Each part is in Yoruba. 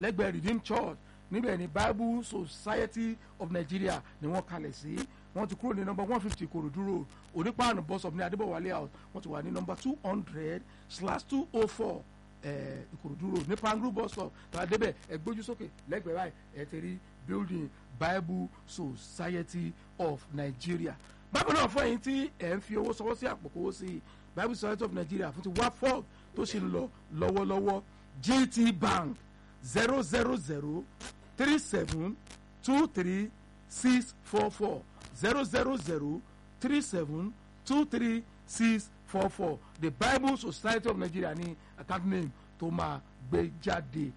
lẹ́gbẹ̀ẹ́ redeemed church níbẹ̀ ni bible society of nigeria ni wọ́n kalẹ̀ sí wọ́n ti kúrò ní nọmba one fifty korodu road onípaànù bus stop ní adébọ̀wálé house wọ́n ti wà ní nọmba two hundred slash two oh four ìkòròdú road ní pangru bus stop tàbí débẹ̀ ẹ gbójú sókè lẹ́gbẹ̀ẹ́ báyìí ẹ ti rí building bible society of nigeria bákan náà fún ẹ̀yin tí ẹ̀ ń fi owó sọwọ́ sí àpò kówó sí bible society of nigeria fún ti wafog tó ṣe ń lọ lọ́wọ́lọ́wọ́ gt bank zero zero zero three seven two three six four four zero zero zero three seven two three six four four the bible society of nigeria ní account name tó máa gbé jáde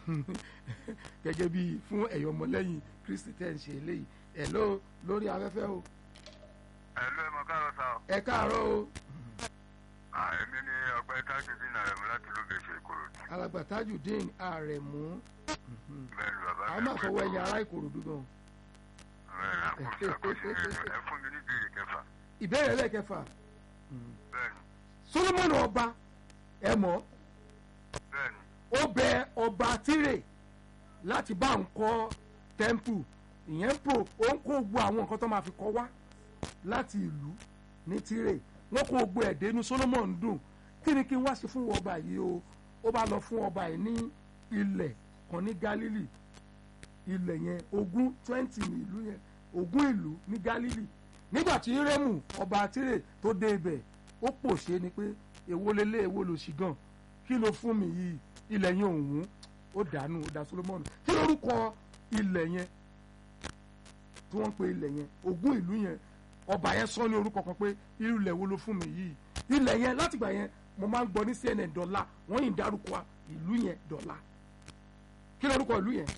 gẹ́gẹ́ bí fún ẹ̀yọ́ ọmọlẹ́yìn kristi tẹ́ ń ṣe eléyìí ẹ̀ ló lórí afẹ́fẹ́ o ẹ ló ẹ mọ káàárọ̀ sá o. ẹ káàárọ̀ o Ah, èmi ni ọgbẹ́ tájùdín náà rẹ̀ mú láti ló bẹ̀ ṣe ìkòròdú. alàgbà tajudeen àrẹ̀mú bẹ́ẹ̀ ni bàbá àwọn máa fọwọ́ ẹ̀yìn ará ìkòròdú gan bẹ́ẹ̀ ni àkóso àkóso ẹ fún mi ní bíi kẹfà. ìbéèrè ẹlẹ́kẹfà bẹ́ẹ̀ ni solomon ọba ẹ mọ̀ bẹ́ẹ̀ ni ó bẹ ọba tírè láti bá ń kọ́ tẹ́ḿpù ìyẹn pro ó ń kó gbogbo àwọn nǹkan tó máa fi kọ́ wá láti ìlú ní tírè wọ́n kó gbogbo ẹ̀dẹ́ inú solomon dùn kí ni kí n wá sí fún ọba yìí o ó bá lọ fún ọba yìí ní ilẹ̀ kan ní galilee ilẹ̀ yẹn ogún twenty ní ìlú yẹn ogún ìlú ní galilee nígbà tí rẹ́mù ọba tírè tó dé ibẹ̀ ó pòṣé ni pé èwo lélẹ̀ èwo ló ṣì gan kí ló fún mi yìí ilẹ̀ yẹn òun ó dànù ó dà solomon kí lórúkọ ilẹ̀ yẹn tí wọ́n ń pe ilẹ̀ yẹn ogún ìlú yẹn ọba yẹn sọ ní orúkọ kan pé irú ilẹ̀ wo ló fún mi yìí ilẹ̀ yẹn látìgbà yẹn mo máa ń gbọ́ ní cnn dọ́là wọ́n yìí ń dárúkọ ìlú yẹn dọ́là kí lórúkọ ìlú yẹn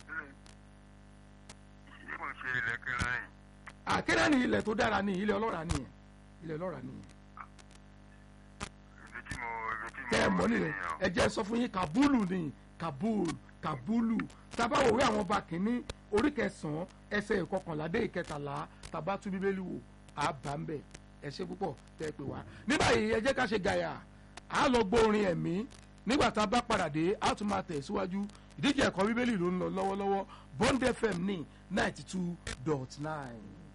ṣé mo ṣe ilẹ̀ kẹrin yìí àkẹ́rẹ́ ni ilẹ̀ tó dára ní ilẹ̀ ọlọ́ra nìyẹn ilẹ̀ ọlọ́ra nìyẹn ibi tí mo ibi tí mo kẹ́ ẹ mọ̀ nìyẹn ènìyàn. ẹ jẹ́ sọ fún yín kabulu ni kabul kabulu tábà wòwe àwọn ọba kìíní orí kẹsàn-án ẹsẹ̀ ìkọkànlá dé ìkẹtàlá tàbá tún bíbélì wò á bá ń bẹ̀ ẹ ṣe púpọ̀ tẹ́ ẹ pè wá. ní báyìí ẹ jẹ́ ká ṣe gàyà á lọ gbọ́ orin ẹ̀mí nígbà tá a bá padà dé á tún máa tẹ̀ síwájú ìdíje ẹ̀kọ́ bíbélì ló ń lọ lọ́wọ́lọ́wọ́ bond fm ní ninety two dot nine.